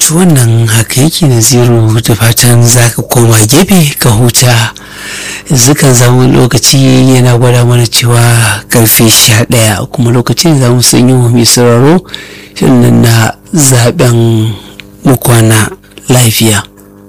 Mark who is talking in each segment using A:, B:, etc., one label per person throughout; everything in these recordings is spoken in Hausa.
A: to wannan haka yake naziru da fatan za ka koma gefe ka huta zukan zama lokaci yana gwada mana cewa karfe sha ɗaya kuma lokacin za mu sanyi wa mai sauraro shirin na zaben mukwana lafiya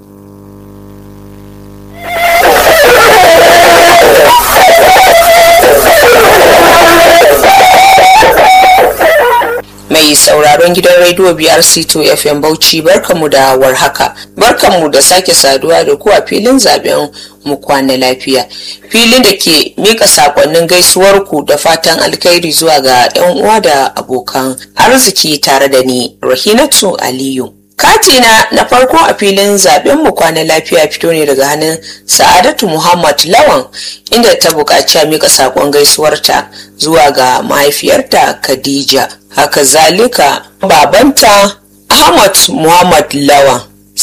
B: mai sauraron gidan rediyo biyar c2 fm bauchi barkanmu da warhaka barkanmu da sake saduwa da ku a filin zaben mu kwana lafiya filin da ke mika sakonnin gaisuwarku da fatan alkhairi zuwa ga 'yan uwa da abokan arziki tare da ni rahinatu aliyu katina na farko a filin zaben mu kwana lafiya fito ne daga hannun sa'adatu muhammad lawan inda ta buƙaci a mika sakon gaisuwarta zuwa ga mahaifiyarta khadija haka zalika babanta ahmad muhammad lawan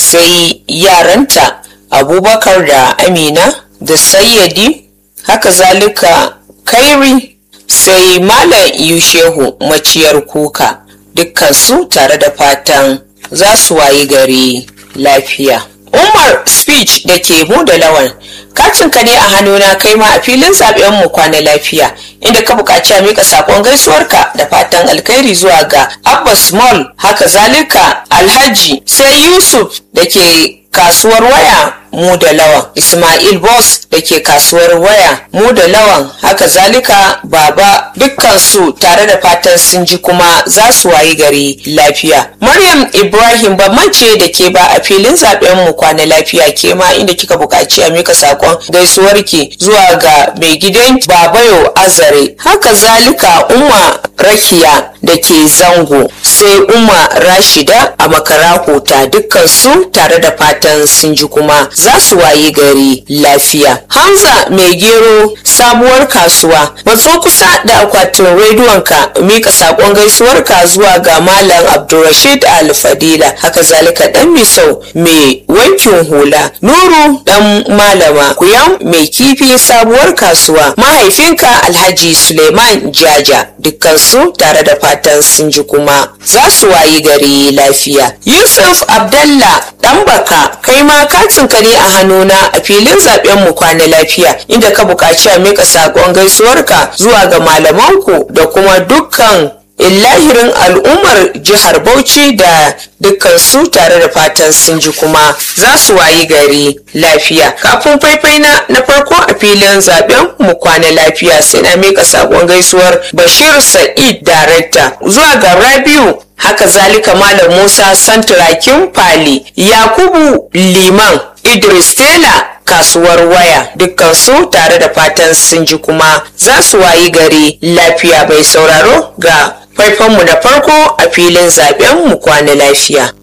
B: sai yaranta abubakar da amina da sayyadi haka zalika kairi sai malam yushehu maciyar kuka dukkansu tare da fatan za su wayi gari lafiya umar speech da ke mu da lawan kacinka ne a hannuna kai ma a filin zaben mu kwana lafiya inda ka buƙaci a mika sakon gaisuwarka da fatan alkhairi zuwa ga abbas mall haka zalika alhaji sai yusuf da ke kasuwar waya mu da lawan ismail boss da ke kasuwar waya mu da lawan haka zalika baba dukkansu tare da fatan sun ji kuma za su wayi gari lafiya maryam ibrahim bamance da ke ba a filin zaben mu kwana lafiya ke ma inda kika buƙaci a mika sakon gaisuwarki zuwa ga mai gidan babayo azare haka zalika umma rakiya da ke zango sai umma rashida a makarahota dukkansu tare da fatan sun ji kuma za su wayi gari lafiya hamza mai gero sabuwar kasuwa matso kusa da akwatin rediyonka mika sakon gaisuwarka zuwa ga malam abdulrashid alfadila haka zalika dan misau mai wankin hula nuru dan malama kuyam mai kifi sabuwar kasuwa mahaifinka alhaji suleiman jaja dukkansu tare da fatan sun ji kuma za su wayi gari lafiya yusuf abdallah dan baka kai ma katinka ne a hannuna a filin zaben mu kwana lafiya inda ka buƙaci a mika saƙon gaisuwarka zuwa ga malamanku da kuma dukkan illahirin al'ummar jihar bauchi da dukkan su tare da fatan sun ji kuma za su wayi gari lafiya kafin faifai na na farko a filin zaben mu kwana lafiya sai na mika sakon gaisuwar bashir sa'id darekta zuwa ga rabiu haka zalika malam musa santurakin fali yakubu liman idris tela kasuwar waya dukkansu tare da fatan sun ji kuma za su wayi gari lafiya bai sauraro ga faifanmu na farko a filin zaben mu kwana lafiya.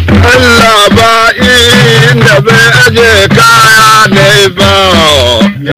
C: Allah ba inda bai aje kaya ne ba